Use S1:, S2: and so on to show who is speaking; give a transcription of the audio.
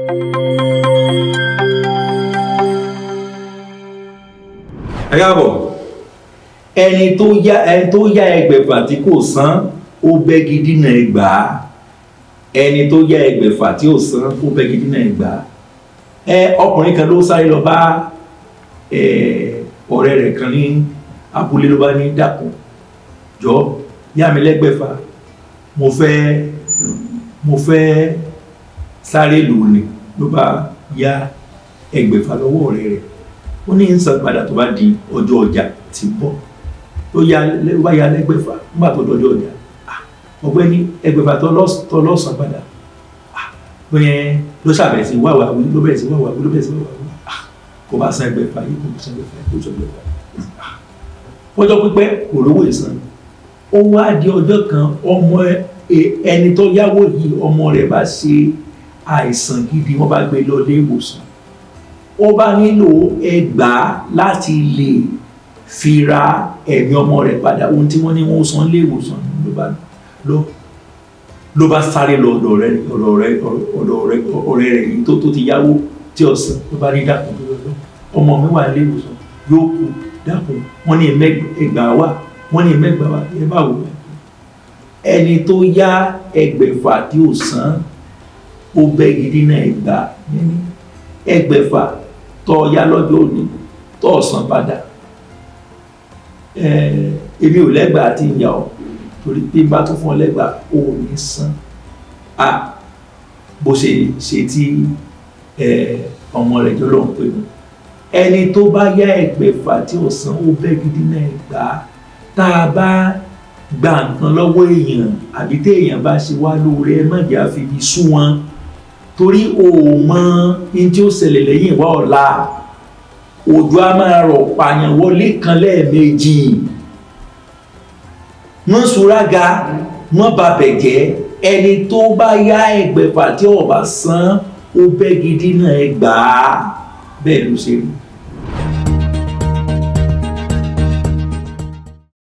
S1: ẹ káàbọ̀ ẹni tó yá ẹni tó yá ẹgbẹ̀fà tí kò san ó bẹ́gi dínà ẹgbàá ẹni tó yá ẹgbẹ̀fà tí ò san ó bẹ́gi dínà ẹgbàá ẹ ọkùnrin kan ló sáré lọ bá ẹ ọ̀rẹ́ rẹ̀ kan ní abúlé ló bá ní dàpọ̀ jọ yá mi lẹ́gbẹ̀fà mo fẹ́ mo fẹ́ sáré lù ní ló bá yá ẹgbẹ̀fà lọ́wọ́ ọ̀rẹ́ rẹ̀ ó ní ń san padà tó bá di ọjọ́ ọjà tí ń bọ̀ ló yá ló bá yá lẹ́gbẹ̀fà nígbà tó dọjọ́ ọjà Ah, ọ̀gbẹ́ni ẹgbẹ̀fà tó lọ́s- tó lọ́sàn padà Ah, ó yẹn ló ṣàbẹ̀rẹ̀ sí wáwá wí ló bẹ̀rẹ̀ sí wáwá wí ló bẹ̀rẹ̀ sí wáwá wí Ah, kò bá san ẹgbẹ̀fà yìí kò san ẹgbẹ̀fà yìí kò san ẹgbẹ̀fà yìí Ah, ọjọ́ pípẹ́ kò rówó ìsan ó wá di ọjọ́ kan ọmọ ẹ- ẹni tó yáwó yìí ọmọ rẹ̀ bá ṣe àìsàn gidi wọ́n bá gbé lọ ilé ìwòsàn ó bá nílò ẹgbàá láti lè fi ra ẹ̀mí ọmọ rẹ̀ padà ohun tí wọ́n ní wọ́n san ilé ìwòsàn ló bá lọ ló bá sáré lọ ọ̀dọ̀ rẹ̀ ọ̀dọ̀ rẹ̀ ọ̀dọ̀ rẹ̀ ọ̀rẹ́ rẹ̀ yìí tó tó ti yáwó tí ọ̀sán ló bá ní dàpọ̀ tó lọ ọmọ mi wà nílé ìwòsàn yóò kú dàpọ̀ wọ́n ní ẹgbàá wà wọ́n ní ẹgbàá wà ẹ bá wò ẹni tó yá ẹgbẹ̀fà tí ò san ó bẹ́ gidi náà ẹgbàá yẹn ẹgbẹ̀fà tọ́ ya lọ́jọ́ òní tọ́ ọ̀sán padà Eh, èmi ò lẹ́gbàá àti ìyá ọ torí bí n bá tún fún ọ lẹ́gbàá ò ní san a bó ṣe ṣe tí eh, ọmọ rẹ̀ jọ lọ́hùn pé mu ẹni tó bá yá ẹgbẹ̀fà tí ò san ó bẹ́ gidi náà ẹgbàá tá a bá gba nǹkan lọ́wọ́ èèyàn àbí téèyàn bá ṣe wá lóore ẹ má jẹ́ àfihàn sú wọn torí o ò mọ ní tí ó ṣẹlẹ̀ lẹ́yìn ìwá ọ̀la òjò a máa rọ̀ pààyàn wọlé kan lẹ́ẹ̀mejì wọ́n sùrága wọ́n ba bẹ̀jẹ́ ẹni tó bá yá ẹgbẹ̀fà tí ó bá san ó bẹ́ gidi náà ẹgbàá bẹ́ẹ̀ ló ṣe rí